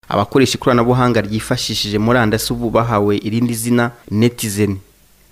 abakoresha ikoranabuhanga ryifashishije murandasi ubu bahawe irindi zina netizeni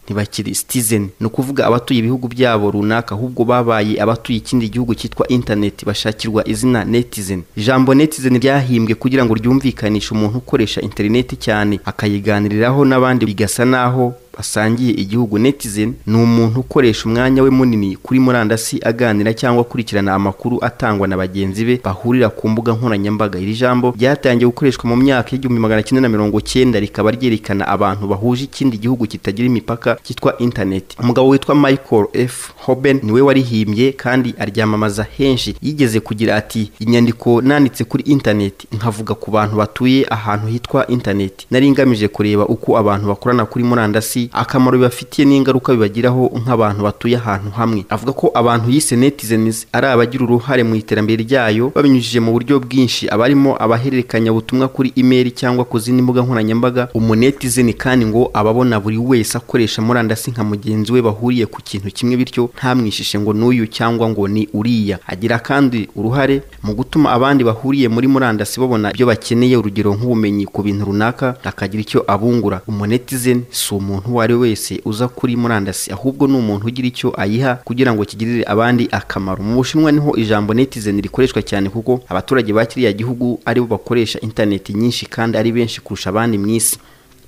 ntibakiri sitizeni ni ukuvuga abatuye ibihugu byabo runaka ahubwo babaye abatuye ikindi gihugu cyitwa interineti bashakirwa izina netizeni ijambo netizeni ryahimbwe kugira ngo ryumvikanishe umuntu ukoresha interineti cyane akayiganiriraho n'abandi bigasa n'aho basangiye igihugu netizeni ni umuntu ukoresha umwanya we munini kuri murandasi aganira cyangwa akurikirana amakuru atangwa na bagenzi be bahurira ku mbuga nkoranyambaga iri jambo ryatangiye gukoreshwa mu myaka y'igihumbi magana cyenda na mirongo cyenda rikaba ryerekana abantu bahuje ikindi gihugu kitagira imipaka cyitwa interineti umugabo witwa michael f hoben niwe warihimbye kandi aryamamaza henshi yigeze kugira ati inyandiko nanditse kuri interineti nkavuga ku bantu batuye ahantu hitwa interineti nari ngamije kureba uko abantu bakorana kuri murandasi akamaro bibafitiye n'ingaruka bibagiraho nk'abantu batuye ahantu hamwe avuga ko abantu yise netizens ari abagira uruhare mu iterambere ryayo babinyujije mu buryo bwinshi abarimo abahererekanya ubutumwa kuri imeri cyangwa ku zindi mbuga nkoranyambaga umunetizeni kandi ngo ababona buri wese akoresha murandasi nka mugenzi we bahuriye ku kintu kimwe bityo ntamwishishe ngo n'uyu cyangwa ngo ni uriya agira kandi uruhare mu gutuma abandi bahuriye muri murandasi babona ibyo bakeneye urugero nk'ubumenyi ku bintu runaka akagira icyo abungura umunetizeni si umuntu uwo ari wese uza kuri murandasi ahubwo ni umuntu ugira icyo ayiha kugira ngo kigirire abandi akamaro mu bushinwa niho ijambo netizeni rikoreshwa cyane kuko abaturage ba kiriya gihugu aribo bakoresha interineti nyinshi kandi ari benshi kurusha abandi mu isi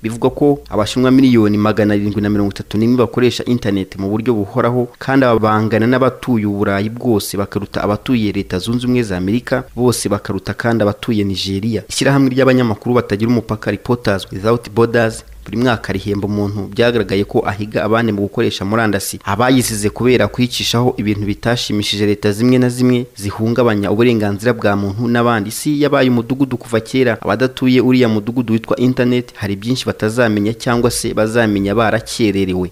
bivugwa ko abashinwa miliyoni magana arindwi na mirongo itatu n'imwe bakoresha interineti mu buryo buhoraho kandi ababangana n'abatuye uburayi bwose bakaruta abatuye leta zunze ubumwe za amerika bose bakaruta kandi abatuye nigeria ishyirahamwe ry'abanyamakuru batagira umupaka reporters without borders buri mwaka rihemba umuntu byagaragaye ko ahiga abandi mu gukoresha murandasi abayisize kubera kwicishaho ibintu bitashimishije leta zimwe na zimwe zihungabanya uburenganzira bwa muntu n'abandi si yabaye umudugudu kuva kera abadatuye uriya mudugudu witwa internet hari byinshi batazamenya cyangwa se bazamenya barakererewe